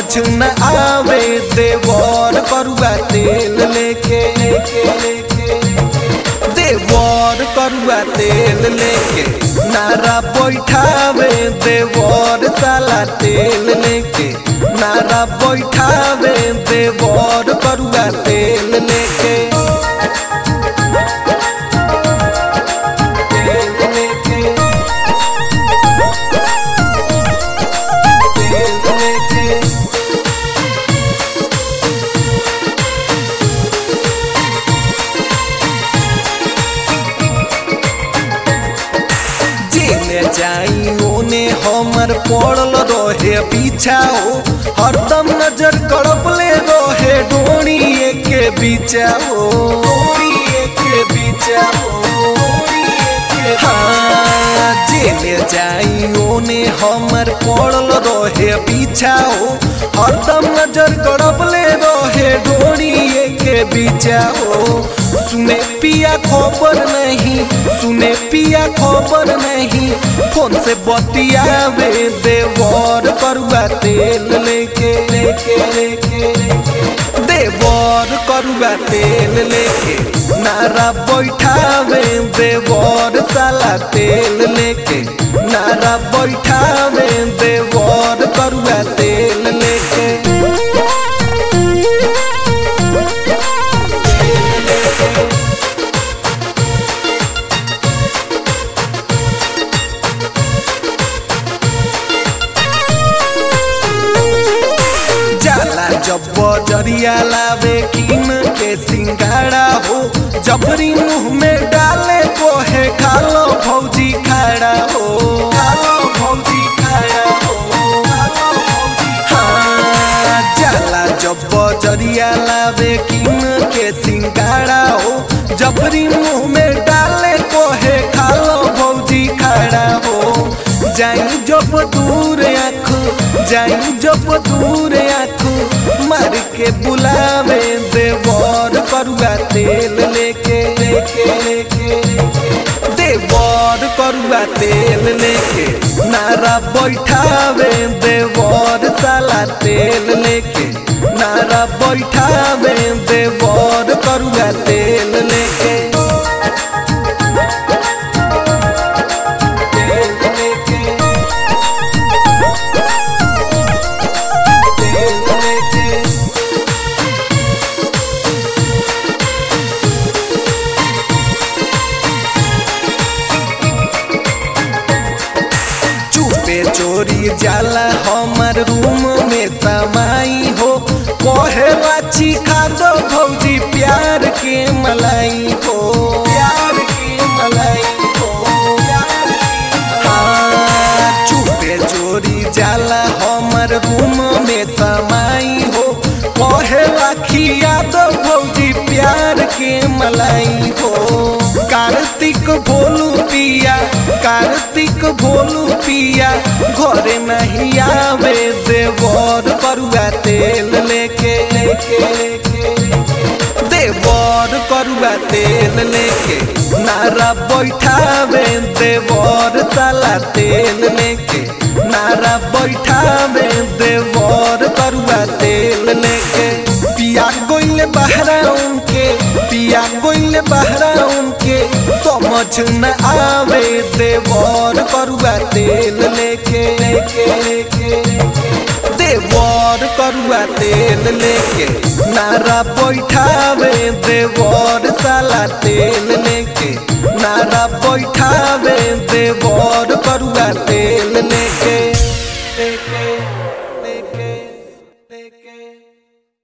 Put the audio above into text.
समझ न आवे देवर करुआ तेल लेके लेके लेके देवर करुआ तेल लेके नारा बैठावे देवर साला तेल लेके नारा बैठावे देवर करुआ तेल लेके तेल लेके तेल लेके जेने जाई ओने हमर पड़ल रहे पीछाओ हरदम नजर कड़पले रहे डोरी के बीचाओ डोरी के बीचाओ हाँ जेने जाई ओने हमर पड़ल रहे पीछाओ हरदम नजर कड़पले रहे डोरी के बीचाओ सुने पिया खबर नहीं सुने पिया खबर नहीं फोन से बतियावे देवर करुआ तेल लेके लेके लेके देवर करुआ तेल लेके नारा बैठावे देवर साला तेल लेके नारा बैठावे देवर करुआ तेल लेके जाला जब बजरिया लावे किन के सिंगाड़ा हो जबरी मुंह में डाले कोहे खालो भौजी खाड़ा हो खालो भौजी खाड़ा हो खालो भौजी हाँ जाला जब बजरिया लावे किन के सिंगाड़ा हो जबरी मुंह में डाले कोहे खालो भौजी खाड़ा हो जाई जब दूर आँख जाई जब दूर आँख मार के बुलावे देवर करुआ तेल लेके लेके लेके देवर करुआ तेल लेके नारा बैठावे देवर साला तेल लेके नारा बैठावे देवर करुआ तेल लेके तेल लेके तेल लेके चुपे चोरी जाला हमर रूम में समाई हो कहे बाची खा दो भौजी प्यार के मलाई हो प्यार के मलाई हो प्यार के हाँ चुपे चोरी जाला हमर रूम में समाई हो कहे राखिया दो भौजी प्यार के मलाई हो कार्तिक भोलू पिया कार्तिक भोलू पिया घरे नहीं आवे देवर करुआ तेल लेके लेके लेके देवर करुआ तेल लेके नारा बैठावे देवर साला तेल लेके नारा बैठावे देवर करुआ तेल लेके पिया गोइल बहरा उनके पिया गोइल बहरा उनके समझ न आवे देवर करुआ तेल लेके लेके लेके देवर करुआ तेल लेके नारा बैठावे देवर साला तेल लेके नारा बैठावे देवर करुआ तेल लेके